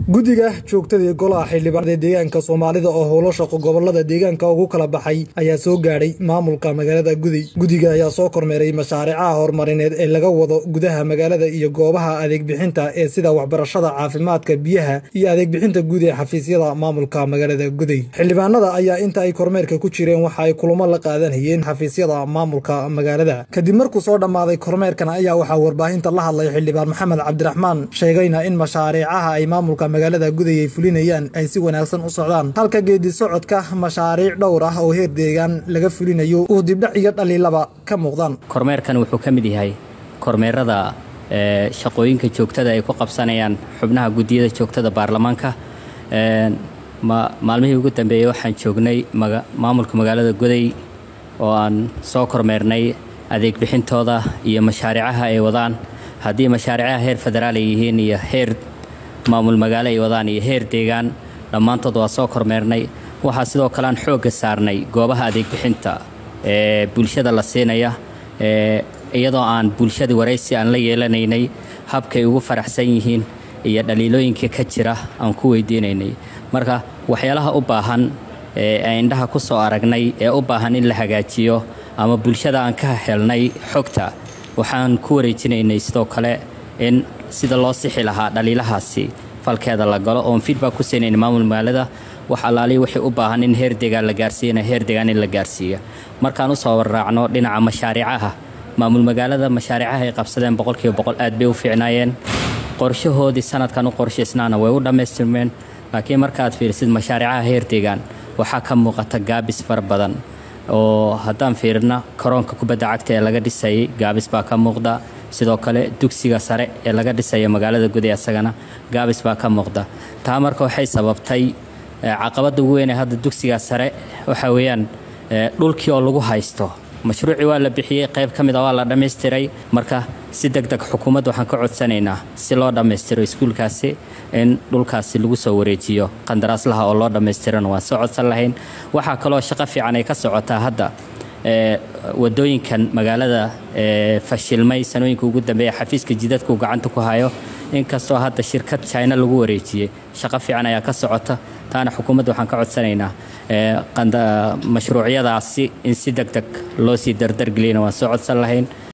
guddiga joogtadii golaha xildhibaanada deegaanka soomaalida oo howlo shaqo gobolada deegaanka ugu kala baxay ayaa soo gaadhay maamulka magaalada guday guddiga ayaa soo kormeeray mashaariicaha horumarineed ee laga wado gudaha magaalada iyo goobaha adeegbixinta ee sida waxbarashada caafimaadka biyaha iyo adeegbixinta guud ee xafiisyada maamulka magaalada guday xildhibaanada ayaa inta ay kormeerka ku jireen waxa ay kulamo la qaadanayeen xafiisyada maamulka magaalada kadib markuu soo dhammaaday kormeerkan ayaa waxaa warbaahinta la hadlay xildhibaan maxamed cabdiraxmaan sheegayna in mashaariicaha ay maamulka magaalada guday ay fulinayaan ay si wanaagsan u socdaan halka geedi socodka mashaariic dhowr ah oo heer deegaan laga fulinayo uu dibdhac iyo dhaliilaba ka muuqdaan kormeerkan wuxuu ka mid yahay kormeerada shaqooyinka joogtada ay ku qabsanayaan xubnaha guddiyada joogtada baarlamaanka maalmihii ugu dambeeyey waxaan joognay maamulka magaalada guday oo aan soo kormeernay adeeg bixintooda iyo mashaariicaha ay wadaan haddii mashaariicaha heer federaal ay yihiin iyo heer maamul magaalo ay wadaan iyo heer deegaan dhammaantood waa soo kormeernay waxaa sidoo kale aan xoogga saarnay goobaha adeegbixinta ee bulshada la siinaya iyadoo aan bulshadii waraysi aan la yeelanaynay habkay ugu faraxsan yihiin iyo dhaliilooyinkii ka jira aan ku weydiinaynay marka waxyaalaha u baahan ee indhaha ku soo aragnay ee u baahan in la hagaajiyo ama bulshada aan ka helnay xogta waxaan ku wareejinaynay sidoo kale in sida loo sixi lahaa dhaliilahaasi falkeeda la galo oon feedback ku siinayna maamul magaalada wax allaalihi wixii u baahan in heer deegaan la gaarsiiyana heer deegaan in la gaarsiiya markaan usoo warraacno dhinaca mashaariicaha maamul magaalada mashaariicaha ay qabsadeen boqolkiiba boqol aad bay u fiicnaayeen qorshahoodii sanadkan u qorshaysnaana way u dhammaystirmeen laakiin markaaad fiirisid mashaariicaha heer deegaan waxaa ka muuqata gaabis fara badan oo haddaan fiirina karoonka kubadda cagta ee laga dhisayay gaabis baa ka muuqda sidoo kale dugsiga sare ee laga dhisaya magaalada guday asagana gaabis baa ka muuqda taa marka waxay sababtay caqabadda ugu weyn ee hadda dugsiga sare waxa weeyaan dhulkii oo lagu haysto mashruucii waa la bixiyey qayb ka mid a waa la dhammaystiray marka si deg deg xukuumadda waxaan ka codsanaynaa si loo dhammaystiro iskuulkaasi in dhulkaasi lagu soo wareejiyo qandaraaslaha oo loo dhammaystirana waan soo codsan lahayn waxaa kaloo shaqo fiican ay ka socotaa hadda wadooyinkan magaalada fashilmay sanooyinka ugu dambeeya xafiiska jidadkuu gacanta ku hayo inkastoo hadda shirkad china lagu wareejiyey shaqo fiican ayaa ka socota taana xukuumadda waxaan ka codsanaynaa mashruucyadaasi in si deg deg loo sii dardargeliyana waan soo codsan lahayn